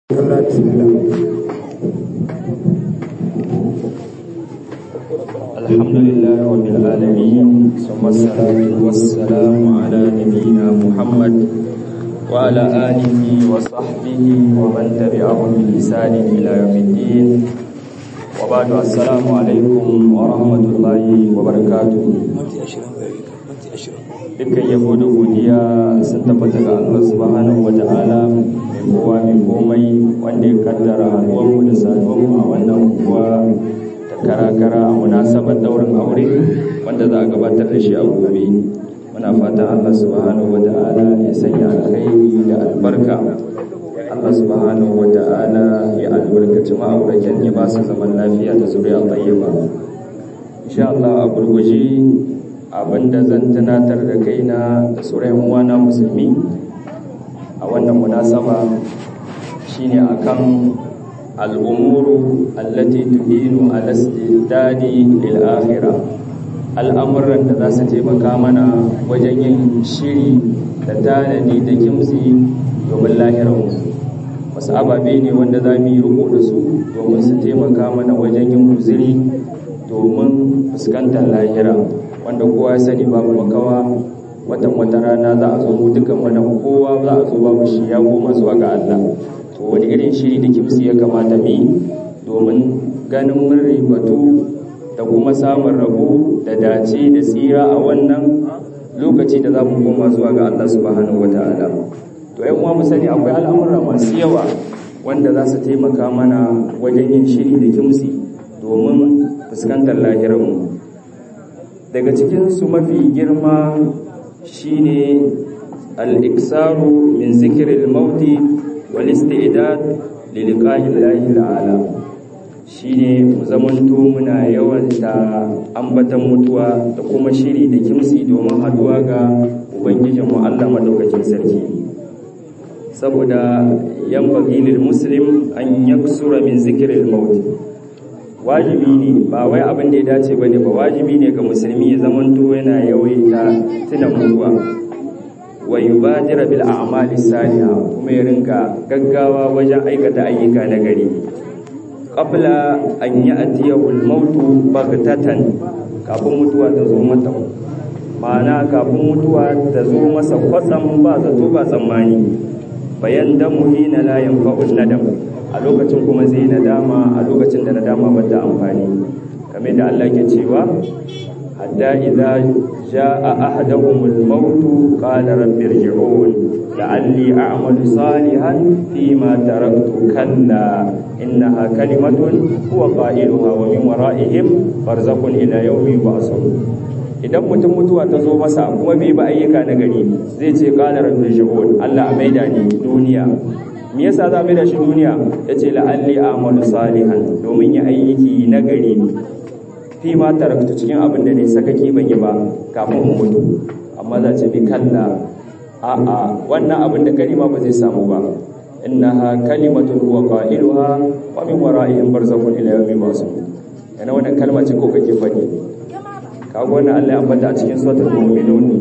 Allah bismillah الحمد لله رب العالمين ثم الصلاة والسلام على نبينا محمد وعلى آله وصحبه ومن تبعهم بإحسان إلى يوم الدين وبعد السلام عليكم ورحمة الله وبركاته dukkan yabo da godiya sun tabbata ga Allah subhanahu wa ta'ala mai kowa mai komai wanda ya kaddara haduwanmu da saduwanmu a wannan kuwa ta kara-kara a munasabar daurin aure wanda za a gabatar da shi a gobe muna fatan Allah subhanahu wa ta'ala ya sanya alkhairi da albarka Allah subhanahu wa ta'ala ya albarkaci ma'auratan ya ba su zaman lafiya da zuriya tayyiba insha Allah a gurguje abinda zan tunatar da kaina da sauran uwana musulmi a wannan munasaba shine akan al'umuru allati tuhinu ala istidadi lil akhirah al'amuran da za su taimaka mana wajen yin shiri da tanadi da kimsi domin lahiranmu wasu ababe ne wanda za mu yi riko da su domin su taimaka mana wajen yin guziri domin fuskantar lahira wanda kowa ya sani babu makawa watan wata rana za a zo mu dukan wannan kowa za a zo babu shi ya goma zuwa ga Allah to wani irin shiri da kimsi ya kamata mu yi domin ganin mun ribatu da kuma samun rabo da dace da tsira a wannan lokaci da za mu koma zuwa ga Allah subhanahu wataala to yan uwa mu sani akwai al'amura masu yawa wanda za su taimaka mana wajen yin shiri da kimsi domin fuskantar lahirarmu daga cikinsu mafi girma shine al-iksaru min zikril mauti wal istidad li liqa'i llahi ta'ala shine mu zamanto muna yawanta ambatan mutuwa da kuma shiri da kimsi domin haduwa ga ubangijinmu Allah madaukakin sarki saboda yan bagilil muslim an yaksura min zikril mauti wajibi ne ba wai abin da ya dace ba ne ba wajibi ne ga musulmi ya zamanto yana yawaita tuna mutuwa wa yubadira bil a'mali salihah kuma ya ringa gaggawa wajen aikata ayyuka na gari qabla an ya'tiyahu al mautu baghtatan kafin mutuwa ta zo mata ma'ana kafin mutuwa ta zo masa kwatsam ba zato ba tsammani bayan damu hina la yanfa'u nadam a lokacin kuma zai nadama a lokacin da nadama ba ta amfani kamar da Allah ke cewa hatta idza jaa ahaduhumul maut qala rabbi irji'un la'alli a'malu salihan fima taraktu kalla innaha kalimatun huwa qailuha wa min wara'ihim barzakhun ila yawmi yub'athun idan mutum mutuwa ta zo masa kuma bai ba ayyuka na gari zai ce qala rabbi irji'un Allah a maida ni duniya me yasa za mu da shi duniya yace la'alli a'malu salihan domin ya aiki na gari fi ma taraktu cikin abin da ne sakaki ban yi ba kafin in mutu amma za ce bi kalla a a wannan abin da kalima ba zai samu ba innaha kalimatun huwa qailuha wa min wara'ihim barzakhun ila yawmi yub'athun yana wannan kalma ce ko kake fadi kaga wannan Allah ya ambata a cikin suratul mu'minun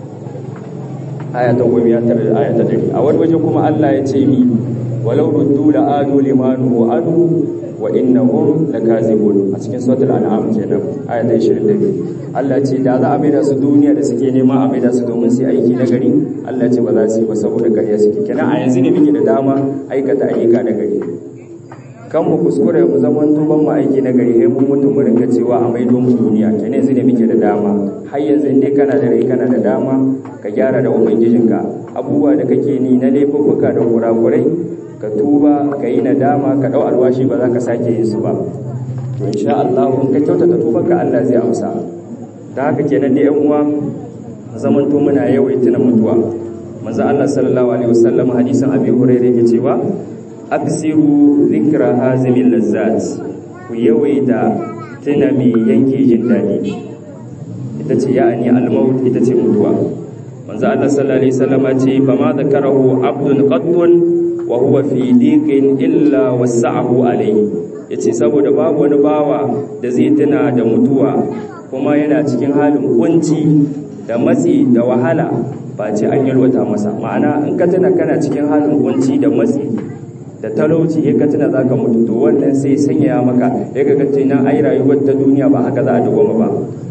aya ta goma ya tare da aya ta dari a wani waje kuma Allah ya ce mi walau ruddu la adu limanu adu wa innahum lakazibun a cikin suratul an'am kenan aya ta 22 Allah ce da za a maida su duniya da suke nema a maida su domin su aiki na gari Allah ce ba za su yi ba saboda ƙarya suke kenan a yanzu ne muke da dama aikata ayyuka na gari kan mu kuskure mu zaman tuban mu aiki na gari sai mun mutum mu ringa cewa a maido mu duniya kenan yanzu ne muke da dama har yanzu in dai kana da rai kana da dama ka gyara da ubangijinka abubuwa da kake ni na laifuffuka da kurakurai ka tuba ka yi nadama ka dau alwashi ba za ka sake yin su ba to insha Allah in ka kyautata tubanka Allah zai amsa da haka kenan da yan uwa zaman to muna yawaita na mutuwa manzo Allah sallallahu alaihi wasallam hadisin Abi Hurairah yake cewa aksiru zikra hazimil lazzat ku yawaita tuna mai yanke jin daɗi ita ce ya'ani al-maut ita ce mutuwa manzo Allah sallallahu alaihi wasallam ce fa ma zakarahu abdun qattun wa huwa fi diqin illa wasa'ahu alayhi yace saboda babu wani bawa da zai tuna da mutuwa kuma yana cikin halin kunci da matsi da wahala ba ce an yalwata masa ma'ana in ka tuna kana cikin halin kunci da matsi da talauci ya ka tuna zaka mutu to wannan sai sanya maka ya ga kace nan ai rayuwar ta duniya ba haka za a dawoma ba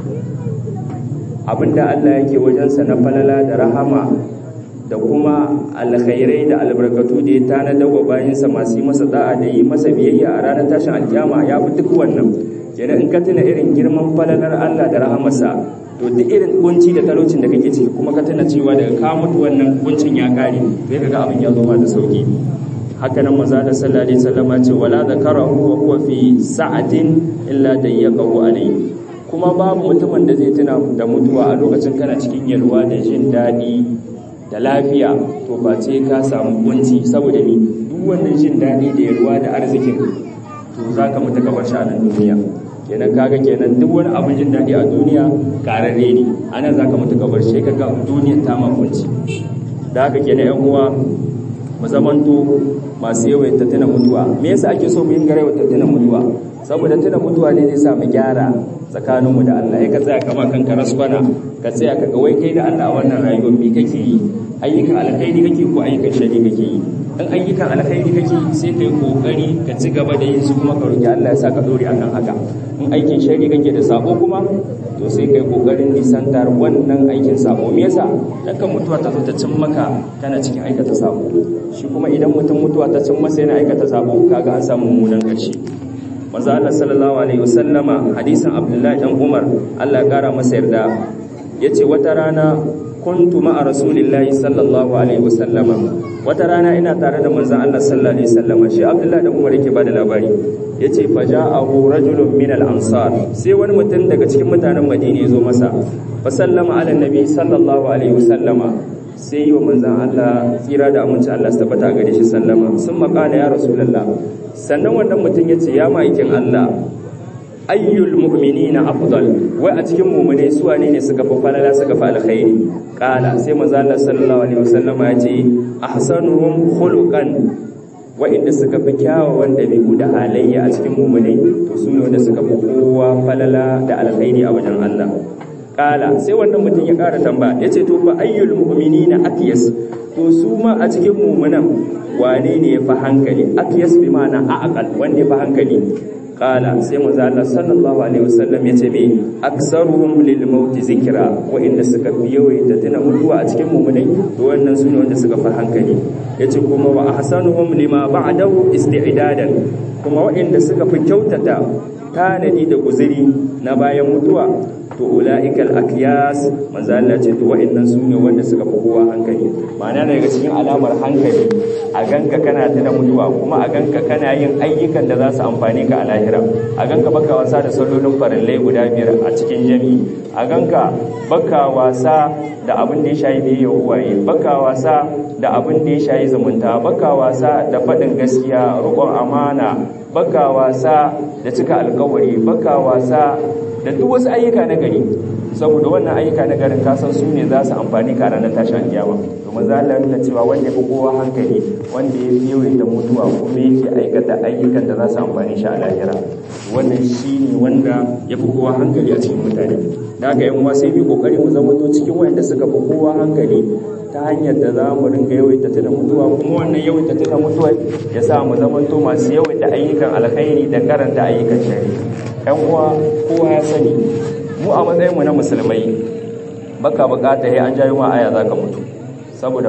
abinda Allah yake wajensa na falala da rahama da kuma alkhairai da albarkatu da ya tanada wa bayansa masu yi masa da'a da yi masa biyayya a ranar tashin alkiyama ya fi duk wannan kenan in ka tuna irin girman falalar Allah da rahamarsa to duk irin kunci da talaucin da kake ciki kuma ka tuna cewa daga ka mutu wannan kuncin ya kare sai ka ga abin ya zo ma da sauki haka nan maza da sallallahu alaihi wasallam ce wala zakarahu wa huwa fi sa'atin illa dayyaqahu alayhi kuma babu mutumin da zai tuna da mutuwa a lokacin kana cikin yalwa da jin daɗi da lafiya to ba ce ka samu kunci saboda ni duk wannan jin daɗi da yalwa da arzikin to za ka mutu ka bar shi a nan duniya kenan kaga kenan duk wani abin jin daɗi a duniya kararre ne a nan za ka mutu ka bar shi ka ga duniyar ta ma kunci da haka kenan yan uwa mu zamanto masu yawaita tuna mutuwa me yasa ake so mu yin gare wata tuna mutuwa saboda tuna mutuwa ne zai sa mu gyara tsakaninmu da Allah ya ka tsaya kama kanka rasbana ka tsaya ka ga wai kai da Allah a wannan rayuwar me kake yi ayyukan alkhairi kake ko ayyukan shari kake yi in ayyukan alkhairi kake sai kai kokari ka ci gaba da yin su kuma ka roki Allah ya sa ka dore akan haka in aikin shari kake da sabo kuma to sai kai kokarin nisantar wannan aikin sabo me yasa dan kan mutuwa ta zo ta cin maka kana cikin aikata sabo shi kuma idan mutum mutuwa ta cin masa yana aikata sabo kaga an samu mummunan ƙarshe manzo Allah sallallahu alaihi wasallama hadisin Abdullahi dan Umar Allah ya kara masa yarda yace wata rana kuntu ma'a rasulillahi sallallahu alaihi wasallama wata rana ina tare da manzon Allah sallallahu alaihi wasallama shi Abdullahi dan Umar yake bada labari yace faja'ahu rajulun min al-ansar sai wani mutum daga cikin mutanen Madina ya zo masa fa sallama ala nabi sallallahu alaihi wasallama sai yi wa manzan Allah tsira da aminci Allah su tabbata gare shi sallama sun makala ya rasulallah sannan wannan mutum ya ce ya ma'aikin Allah ayyul mu'minina afdal wai a cikin mu'mine su wane ne suka fi falala suka fi alkhairi kala sai manzan Allah sallallahu alaihi wasallama ya ce ahsanuhum khuluqan wa'inda suka fi kyawawan ɗabi'u da halayya a cikin mu'mine to su ne wanda suka fi kowa falala da alkhairi a wajen Allah kala sai wannan mutum ya kara tambaya ya ce to fa ayyul mu'minina atyas to su ma a cikin mu'minan wane ne ya fi hankali atyas bi ma'ana aqal wanda ya fi hankali kala sai manzo Allah sallallahu alaihi wasallam ya ce me aksaruhum lil maut zikra wa inda suka fi yawaita tuna mutuwa a cikin mu'minai to wannan su ne wanda suka fi hankali yace kuma wa ahsanuhum lima ba'dahu isti'dadan kuma waɗanda suka fi kyautata tanadi da guziri na bayan mutuwa to ula'ikal akyas manzo Allah ce to wa'annan su ne wanda suka fi kowa hankali ma'ana daga cikin alamar hankali a ganka kana tuna mutuwa kuma a ganka kana yin ayyukan da za su amfane ka a lahira a ganka baka wasa da sallolin farillai guda biyar a cikin jami'i a ganka baka wasa da abin da ya shayi biyayya uwaye baka wasa da abin da ya shayi zumunta baka wasa da faɗin gaskiya roƙon amana baka wasa da cika alkawari baka wasa da duk wasu ayyuka na gari saboda wannan ayyuka na garin kasan su ne za su amfani ka ranar tashin kiyama domin za Allah nuna cewa wanda ya fi kowa hankali wanda ya fi yawaita mutuwa kuma yake aikata ayyukan da za su amfani shi a lahira wannan shi ne wanda ya fi kowa hankali a cikin mutane da haka yan sai bi kokari mu zama to cikin wanda suka fi kowa hankali ta hanyar da za mu ringa yawaita tuna mutuwa kuma wannan yawaita tuna mutuwa ya sa mu zama to masu yawaita ayyukan alkhairi da karanta ayyukan shari'a yan uwa kowa ya sani mu a matsayinmu na musulmai baka bukata ya an jayo ma aya zaka mutu saboda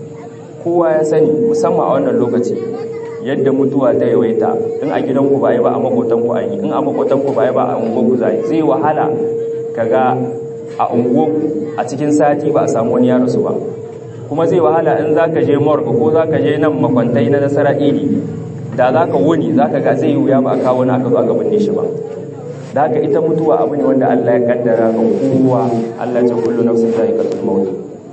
kowa ya sani musamman a wannan lokaci yadda mutuwa ta yawaita in a gidanku ba yi ba a makotanku an yi in a makotanku ba yi ba a unguwarku zai zai wahala kaga a unguwarku a cikin sati ba a samu wani yaro su ba kuma zai wahala in zaka je morgue ko zaka je nan makwantai na nasara iri da zaka wuni zaka ga zai wuya ba a kawo na aka zo aka binne shi ba da haka ita mutuwa abu ne wanda Allah ya kaddara ga kowa Allah ce kullu nafsin za'iqatul maut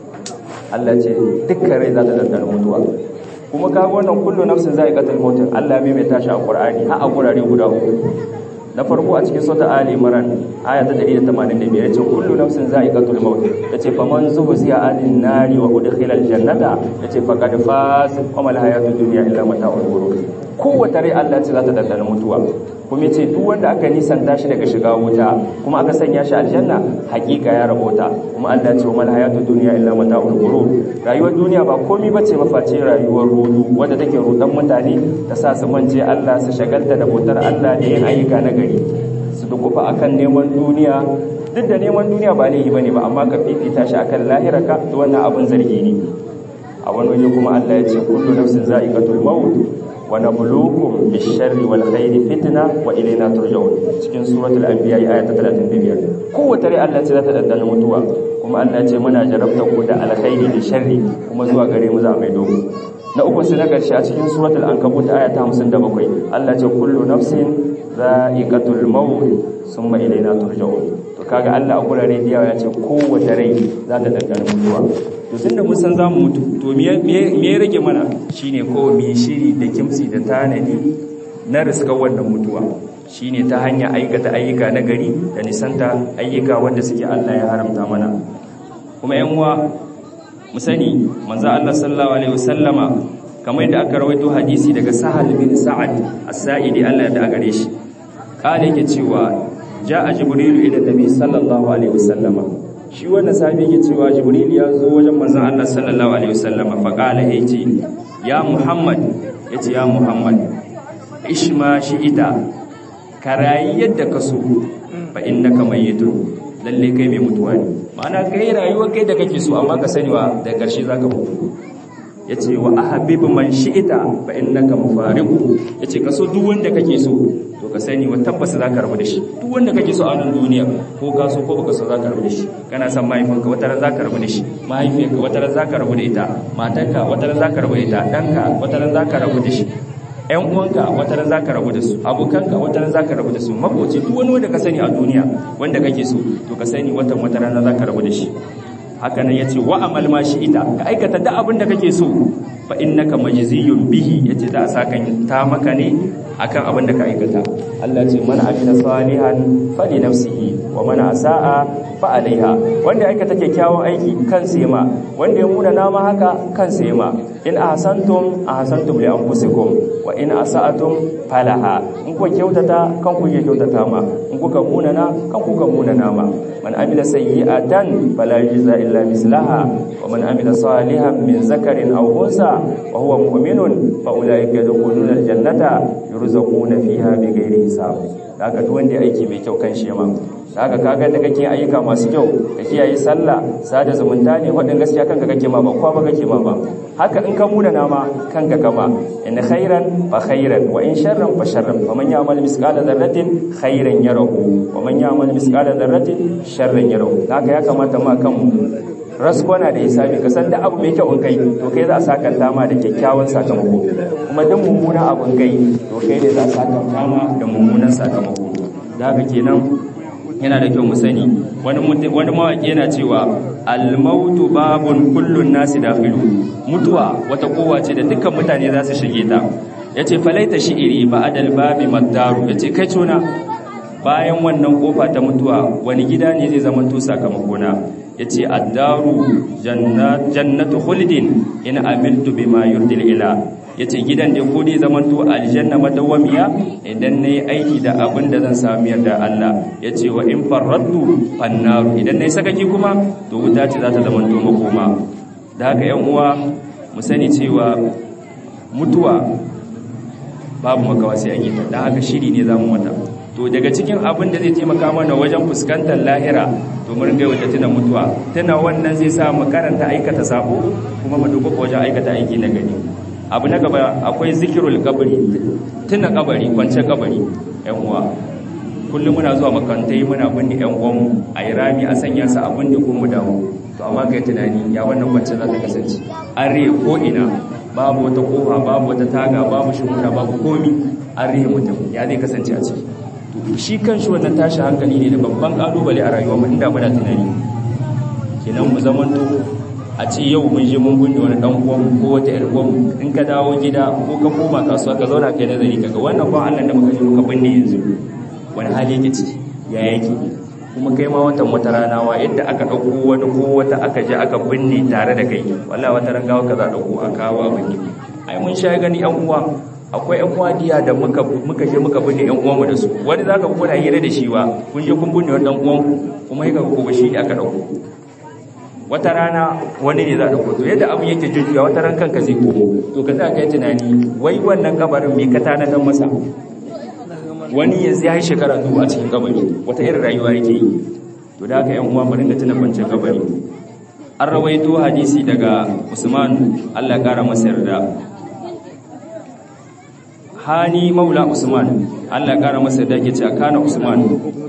Allah ce dukkan rai za ta dandana mutuwa kuma kaga wannan kullu nafsin za'iqatul maut Allah mai mai tashi a Qur'ani har a gurare guda uku na farko a cikin sura Ali Imran aya ta 185 yace kullu nafsin za'iqatul maut yace faman zuhziya anin nari wa udkhila aljannata yace faqad faz wa mal hayatud dunya illa mata'ul ghurur kowace rai Allah ce za ta dandana mutuwa kuma yace duk wanda aka nisanta shi daga shiga wuta kuma aka sanya shi aljanna hakika ya rabota kuma Allah ce mal hayatu dunya illa mata'ul ghurur rayuwar duniya ba komai bace mafaci rayuwar rudu wanda take rudan mutane ta sa su mance Allah su shagalta da bautar Allah da yin ayyuka na gari su dukufa akan neman duniya duk da neman duniya ba laifi bane ba amma ka fifita shi akan lahiraka to wannan abin zargi ne a wani waje kuma Allah ya ce kullu nafsin za'iqatul maut wa nabluukum bish-sharri wal khairi fitna wa ilayna turja'un cikin suratul anbiya aya ta 35 kowace rai Allah ce za ta dandana mutuwa kuma Allah ce muna jarabta ku da alkhairi da sharri kuma zuwa gare mu za mai dogo na uku sai na karshe a cikin suratul ankabut aya ta 57 Allah ce kullu nafsin za'iqatul maut summa ilayna turja'un to kaga Allah a gurare da yawa ya ce kowace rai za ta dandana mutuwa to tunda mun san zamu mutu to me me rage mana shine ko mu shiri da kimsi da tanadi na riskar wannan mutuwa shine ta hanya aikata ayyuka na gari da nisanta ayyuka wanda suke Allah ya haramta mana kuma yan uwa mu sani manzo Allah sallallahu alaihi wasallama kamar yadda aka rawaito hadisi daga Sahal bin Sa'ad as-Sa'idi Allah ya da gare shi kale yake cewa ja'a jibrilu ila nabi sallallahu alaihi wasallama shi wannan sahabi yake cewa jibril ya zo wajen manzon Allah sallallahu alaihi wasallama fa qala yace ya muhammad yace ya muhammad ishma shi ita karayi yadda ka so fa innaka mayyitun lalle kai mai mutuwa ne ma'ana kai rayuwa kai da kake so amma ka sani wa da karshe zaka mutu yace wa ahabib man shi'ita fa innaka mufariqu yace kaso duk wanda kake so to ka sani wa tabbas zaka rabu da shi duk wanda kake so a nan duniya ko ka so ko baka so zaka rabu da shi kana son mahaifinka wata ran zaka rabu da shi mahaifiyarka wata ran zaka rabu da ita matarka wata ran zaka rabu da ita danka wata ran zaka rabu da shi ƴan uwanka wata ran zaka rabu da su abokanka wata ran zaka rabu da su makoci duk wani wanda ka sani a duniya wanda kake so to ka sani watan wata rana zaka rabu da shi haka nan yace wa amal ma shi ita ka aikata duk abin da kake so fa innaka majziyun bihi yace da sakan ta maka ne akan abin da ka aikata Allah ce man amila salihan fali nafsihi wa man asaa fa alaiha wanda aikata kyakkyawan aiki kan ma wanda ya muna nama haka kan ma in ahsantum ahsantum li anfusikum wa in asa'atum falaha in kuka kyautata kan ku ke kyautata ma in kuka munana kan kuka munana ma man amila sayyi'atan fala yujza illa mislaha wa man amila salihan min zakarin aw unsa wa huwa mu'minun fa ulaika yadkhuluna aljannata yurzaquna fiha bighairi hisab haka duk wanda aiki mai kyau kan shema haka kaga da kake ayyuka masu kyau ka kiyaye sallah sada zumunta ne wadin gaskiya kanka kake ma ba kwa ba kake ma ba haka in ka muna nama kanka kama in khairan fa khairan wa in sharran fa sharran fa man ya'mal misqala dharratin khairan yarahu wa man ya'mal misqala dharratin sharran yarahu haka ya kamata ma kanmu raskwana da hisabi ka san da abu mai kyau in kai to kai za a sakanta ma da kyakkyawan sakamako kuma duk mummuna abun kai to kai ne za a sakanta ma da mummunan sakamako da haka kenan yana da kyau mu sani wani wani mawaki yana cewa al-mautu babun kullun nasi dakhilu mutuwa wata kowa ce da dukkan mutane za su shige ta yace falaita shi'iri ba'dal babi maddaru yace kai tona bayan wannan kofa ta mutuwa wani gida ne zai zama to sakamakona yace addaru jannatu khuldin in amiltu bima yurdil ila yace gidan da ko dai zaman to aljanna madawamiya idan nayi aiki da abin da zan samu yarda Allah yace wa in farradtu fannaru idan nayi sakaki kuma to wuta ce za ta zaman to makoma da haka yan uwa mu sani cewa mutuwa babu makawa sai an yi ta dan haka shiri ne zamu mata to daga cikin abin da zai taimaka mana wajen fuskantar lahira to mun ga wata tuna mutuwa tana wannan zai sa mu karanta aikata sabo kuma mu duba wajen aikata aiki na gani abu na gaba akwai zikirul kabari tuna kabari kwance kabari yan uwa kullum muna zuwa makantai muna binne yan uwanmu a yi rami a sanya su a binne kuma dawo to amma kai tunani ya wannan kwance za ta kasance an rihe ko ina babu wata kofa babu wata taga babu shimfiɗa babu komi an rihe mutum ya zai kasance a ciki shi kan shi wannan tashi hankali ne da babban kalubale a rayuwa inda muna tunani kenan mu zamanto a ce yau mun je mun binne wani dan uwan ko wata yar uwan in ka dawo gida ko ka koma kasuwa ka zauna kai nazari kaga wannan ba Allah da muka je muka binne yanzu wani hali yake ciki ya yake kuma kai ma watan wata rana wa yadda aka dauko wani ko wata aka je aka binne tare da kai wallahi wata ran gawa kaza dauko a kawo a binne ai mun sha gani yan uwa akwai yan wadiya da muka muka je muka binne yan uwanmu da su wani zaka kuna hira da shi ba kun je kun binne wannan uwan kuma yaka ko ba shi ne aka dauko wata rana wani ne za a dauko to yadda abin yake jujjuya wata ran kanka zai komo to ka tsaya kai tunani wai wannan kabarin me ka tana dan masa wani yanzu ya yi shekara dubu a cikin kabari wata irin rayuwa yake yi to da haka yan uwa mu ringa tuna kwanciyar kabari an rawaito hadisi daga Usman Allah ya kara masa yarda hani maula Usman Allah ya kara masa yarda yake cewa kana Usman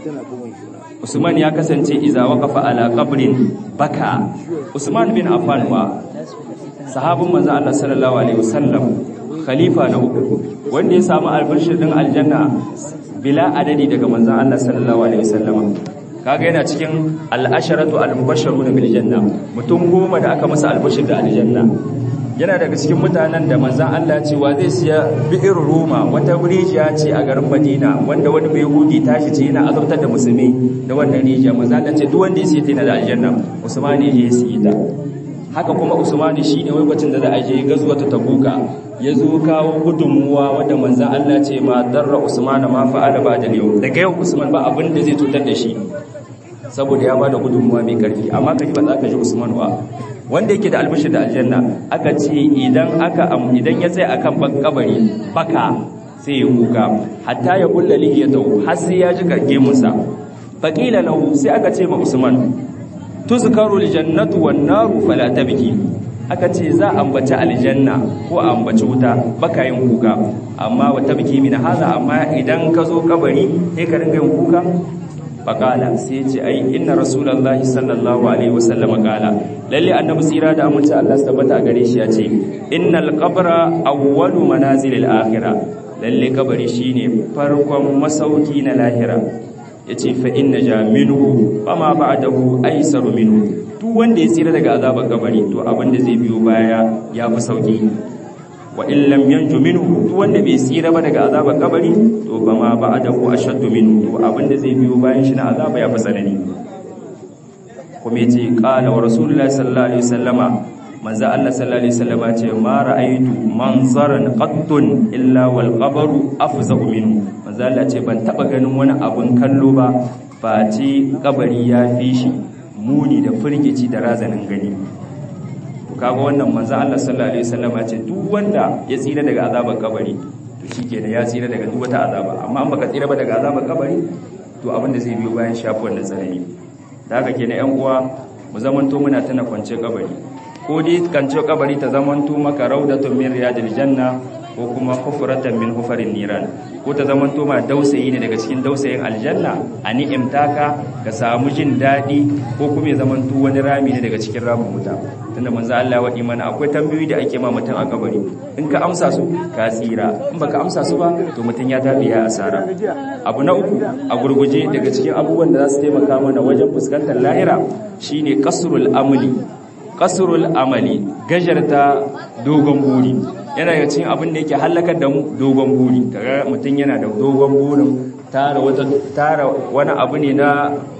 Usman ya kasance iza waqafa ala qabrin baka Usman bin Affan wa sahabin manzo Allah sallallahu alaihi wasallam khalifa na uku wanda ya samu albashir din aljanna bila adadi daga manzo Allah sallallahu alaihi wasallam kaga yana cikin al'asharatu al-mubashsharuna bil janna mutum goma da aka masa albashir da aljanna yana daga cikin mutanen da manzon Allah ce wa zai siya bi'ir ruma wata rijiya ce a garin Madina wanda wani bai hudi tashi ce yana azabtar da musulmi da wannan rijiya manzon Allah ce duk wanda ya siya ta yana da aljanna Usmani ya siya ta haka kuma Usmani shine lokacin da za a je gazuwa ta Tabuka ya zo kawo gudunmuwa wadda manzon Allah ce ma darra Usmana ma fa'ala ba da yau daga yau Usman ba abin da zai cutar da shi saboda ya bada gudunmuwa mai karfi amma kaji ba za ka ji Usman ba wanda yake da albishir da aljanna aka ce idan aka idan ya tsaya akan kabari baka sai ya kuka hatta ya kulla lihiyatu har sai ya ji karge musa faqila lahu sai aka ce ma Usman tuzkaru aljannatu wan naru fala tabki aka ce za a ambaci aljanna ko a ambaci wuta baka yin kuka amma wa tabki min haza amma idan ka zo kabari sai ka ringa yin kuka faƙala sai ce ai inna rasulullahi sallallahu alaihi wasallam ƙala lalle annabi tsira da amince Allah su tabbata a gare shi ya ce innal qabra awwalu manazilil akhirah lalle kabari shine farkon masauki na lahira yace fa inna ja minhu fama ba'dahu aysaru minhu duk wanda ya tsira daga azabar kabari to abin da zai biyo baya ya fi sauki wa in lam yanju minhu duk wanda bai tsira ba daga azabar kabari to ba ma ba'dahu ashaddu minhu to abinda zai biyo bayan shi na azaba ya fi tsanani kuma yace qala wa rasulullahi sallallahu alaihi wasallama manzo Allah sallallahu alaihi wasallama ce ma ra'aytu manzaran qattun illa wal qabru afzahu minhu manzo Allah ce ban taba ganin wani abun kallo ba face kabari ya fi shi muni da firgici da razanin gani kaga wannan manzo Allah sallallahu alaihi wasallam ya ce duk wanda ya tsira daga azabar kabari to shikenan ya tsira daga duk wata azaba amma an baka tsira ba daga azabar kabari to abin da zai biyo bayan shafi wannan tsanani da haka kenan yan uwa mu zamanto muna tana kwance kabari ko dai kance kabari ta zamanto maka raudatun min riyadil janna ko kuma hufratan min hufarin niran ko ta zamanto ma dausayi ne daga cikin dausayin aljanna a ni'imta ka ka samu jin daɗi ko kuma ya zamanto wani rami ne daga cikin ramin wuta tunda manzo Allah waɗi mana akwai tambayoyi da ake ma mutum a kabari in ka amsa su ka tsira in baka amsa su ba to mutum ya tabi ya asara abu na uku a gurguje daga cikin abubuwan da za su taimaka mana wajen fuskantar lahira shine kasrul amali kasrul amali gajarta dogon buri yana daga cikin abin da yake halakar da mu dogon buri kaga mutum yana da dogon burin tara wata tara wani abu ne na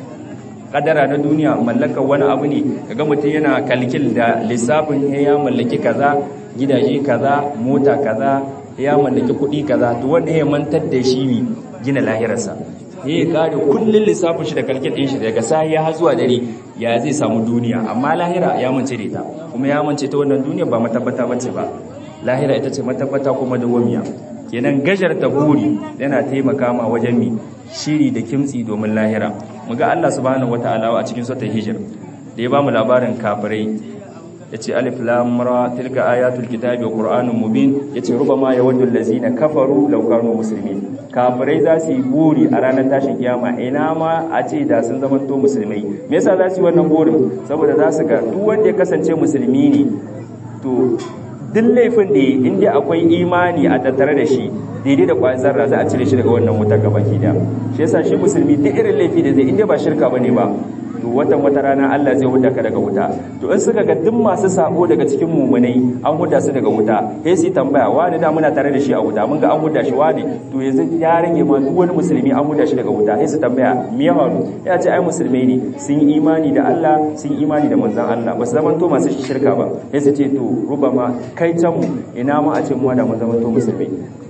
kadara na duniya mallakar wani abu ne kaga mutum yana kalkil da lissafin ya mallaki kaza gidaje kaza mota kaza ya mallaki kuɗi kaza to wanda ya mantar da shi ne gina lahirarsa ya kare kullun lissafin shi da kalkil din shi daga sai ya zuwa dare ya zai samu duniya amma lahira ya mance da ita kuma ya mance ta wannan duniya ba matabbata bace ba lahira ita ce matabbata kuma dawamiya kenan gajar ta buri yana taimaka ma wajen mi shiri da kimtsi domin lahira muga Allah subhanahu wataala a cikin suratul hijr da ya bamu labarin kafirai yace alif lam ra tilka ayatul kitabi wa qur'anun mubin yace rubama yawaddu allazina kafaru law kanu muslimin kafirai za su yi buri a ranar tashin kiyama ina ma a ce da sun zama to musulmai me yasa za su yi wannan burin saboda za su ga duk wanda ya kasance musulmi ne to duk laifin da inda akwai imani a tattare da shi daidai da kwayan zarra za a cire shi daga wannan wuta gaba ki da shi yasa shi musulmi duk irin laifi da zai inda ba shirka bane ba to watan wata rana Allah zai huda ka daga wuta to in suka ga duk masu sabo daga cikin mumunai an huda su daga wuta sai su tambaya wani da muna tare da shi a wuta mun ga an huda shi wani to yanzu ya rage ma duk wani musulmi an huda shi daga wuta sai su tambaya me ya faru ya ce ai musulmai ne sun yi imani da Allah sun yi imani da manzon Allah ba su zaman to masu shirka ba sai su ce to rubama kai can mu ina ma a ce mu da mun zaman to musulmai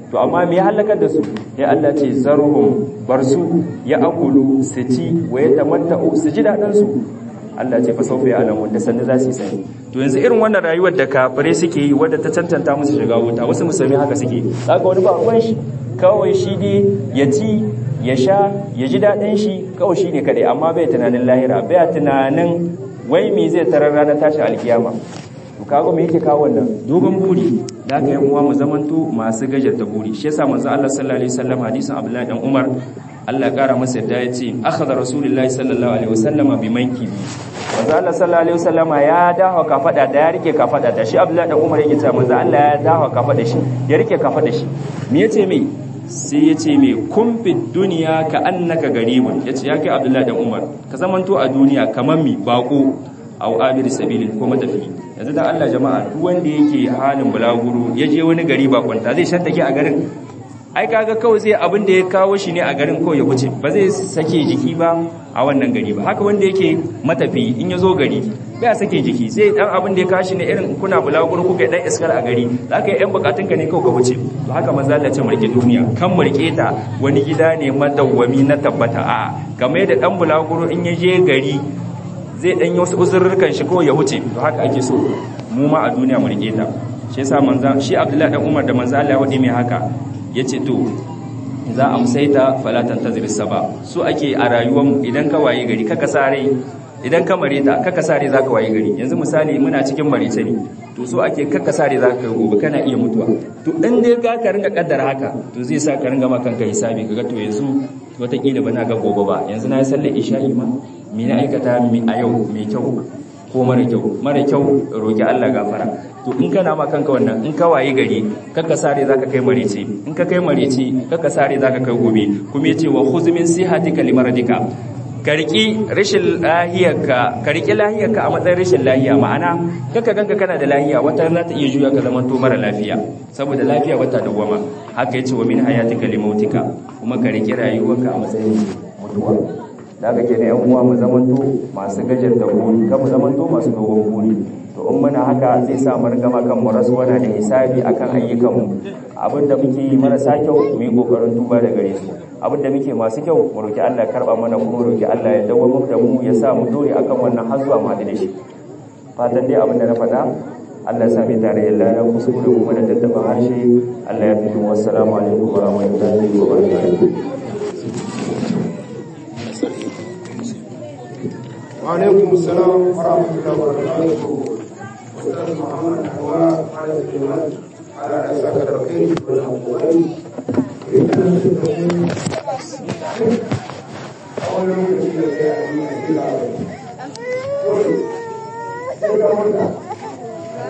to amma me halakar da su ya Allah ce zarhum bar su ya akulu su ci wa ya tamatta'u su ji daɗin su Allah ce fa saufa ya alamu da sannu za su yi sani to yanzu irin wannan rayuwar da kafirai suke yi wadda ta cancanta musu shiga wuta wasu musulmi haka suke zaka wani ba ruwan shi kawai shi dai ya ci ya sha ya ji daɗin shi kawai shi ne kaɗai amma bai tunanin lahira bai tunanin wai me zai tarar ranar tashin alkiyama to kago me yake kawo wannan dogon buri da aka yi uwa mu zamanto masu gajarta buri shi yasa manzo Allah sallallahu alaihi wasallam hadisin Abdullahi dan Umar Allah kara masa yadda ya ce akhadha rasulullahi sallallahu alaihi wasallama bi mankibi manzo Allah sallallahu alaihi wasallama ya dawo kafada da ya rike kafada da shi Abdullahi dan Umar yake cewa manzo Allah ya dawo kafada shi ya rike kafada shi me yace me sai ya ce mai kumfin duniya ka annaka garibun ya ce ya kai abdullahi dan umar ka zamanto a duniya kamar mi bako au abir sabilin ko matafi yanzu dan Allah jama'a duk wanda yake halin bulaguro ya je wani gari bakwanta zai shantake a garin ai kaga kawai zai abin da ya kawo shi ne a garin kawai ya wuce ba zai sake jiki ba a wannan gari ba haka wanda yake matafi in ya zo gari bai sake jiki sai dan abin da ya kashi ne irin kuna bulaguro kuka dan iskar a gari zaka yi yan bukatun ka ne kawai ka wuce to haka manzo Allah ce murke duniya kan murke ta wani gida ne madawwami na tabbata a kamar da dan bulaguro in ya je gari zai dan yi wasu uzurrukan shi kawai ya wuce to haka ake so mu ma a duniya murke ta shi yasa manzo shi Abdullahi dan Umar da manzo Allah ya wadi mai haka yace to za a musaita falatan tazir saba su ake a rayuwar idan ka waye gari kaka sare idan ka mareta kaka sare zaka waye gari yanzu misali muna cikin marece ne to so ake kaka sare zaka kai gobe kana iya mutuwa to in dai ka ka ringa kaddara haka to zai sa ka ringa ma kanka hisabi kaga to yanzu wataƙila ba na ga gobe ba yanzu na yi sallar isha'i ma me na aikata mi a yau mai kyau ko mara kyau mara kyau roki Allah gafara to in kana ma kanka wannan in ka waye gari kaka sare zaka kai marece in ka kai marece kaka sare zaka kai gobe kuma yace wa khuz min sihatika limaradika ka riki rashin lahiyarka ka riki lahiyarka a matsayin rashin lahiya ma'ana kaka ganka kana da lahiya wata za ta iya juya ka zaman to mara lafiya saboda lafiya wata dawama haka yace wa min hayatika limautika kuma ka riki rayuwarka a matsayin mutuwa da aka ke da yan uwa mu zamanto masu gajar da buri kan mu zamanto masu dogon buri to in muna haka zai sa mu gama kan mu rasu wani da hisabi akan ayyukan mu abin da muke yi marasa kyau mu yi kokarin tuba da gare su abin da muke masu kyau mu roki Allah ya karba mana kuma roki Allah ya dawo mu da mu ya sa mu dore akan wannan har zuwa mu da shi fatan dai abin da na faɗa Allah ya sa mai tare da lana kuskure kuma da tattaɓa harshe Allah ya fito wassalamu alaikum wa rahmatullahi wa barakatuh وعليكم السلام ورحمة الله وبركاته أستاذ محمد حواء على الجمال على أساس الخير والأموال